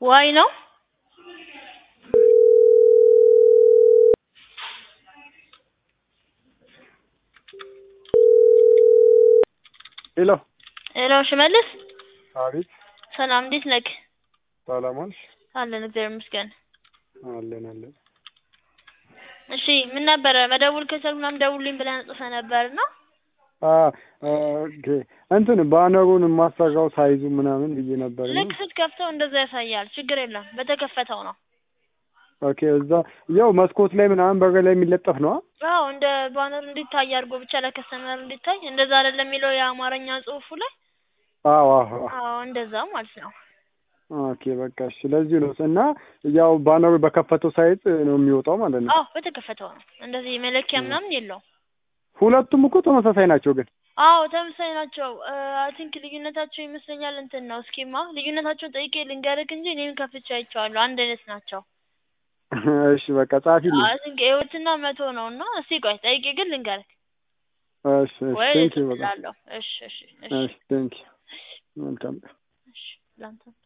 ዋይ ነው ሄሎ ሄሎ ሽመልስ አቤት ሰላም እንዴት ነህ ሰላም ዋልሽ አለን እግዚአብሔር ይመስገን አለን አለን እሺ ምን ነበረ መደውል ከቻልክ ምናምን ደውልልኝ ብለህ ጽፈህ ነበር እና አ ኦኬ እንትን ባነሩን የማሰራው ሳይዙ ምናምን ብዬ ነበር እና ልክ ስትከፍተው እንደዛ ያሳያል ችግር የለም በተከፈተው ነው ኦኬ እዛ ያው መስኮት ላይ ምናምን በር ላይ የሚለጠፍ ነው አዎ እንደ ባነር እንዲታይ አድርጎ ብቻ ለከስተመር እንዲታይ እንደዛ አይደለም የሚለው የአማርኛ ጽሁፉ ላይ አዎ አዎ አዎ እንደዛ ማለት ነው ኦኬ በቃ እሺ ለዚህ ነው እና ያው ባነሩ በከፈተው ሳይዝ ነው የሚወጣው ማለት ነው አዎ በተከፈተው ነው እንደዚህ መለኪያ ምናምን የለውም ሁለቱም እኮ ተመሳሳይ ናቸው ግን አዎ ተመሳሳይ ናቸው አይ ቲንክ ልዩነታቸው ይመስለኛል እንትን ነው እስኪማ ልዩነታቸውን ጠይቄ ልንገርህ እንጂ እኔም ከፍቼ አይቼዋለሁ አንድ አይነት ናቸው እሺ በቃ ጻፊልኝ አይ ቲንክ ህይወትና መቶ ነው እና እስቲ ቆይ ጠይቄ ግን ልንገርህ እሺ እሺ ወይ ቴንክ ዩ በቃ እላለሁ እሺ እሺ እሺ እሺ ቴንክ ዩ መልካም እሺ ላንተ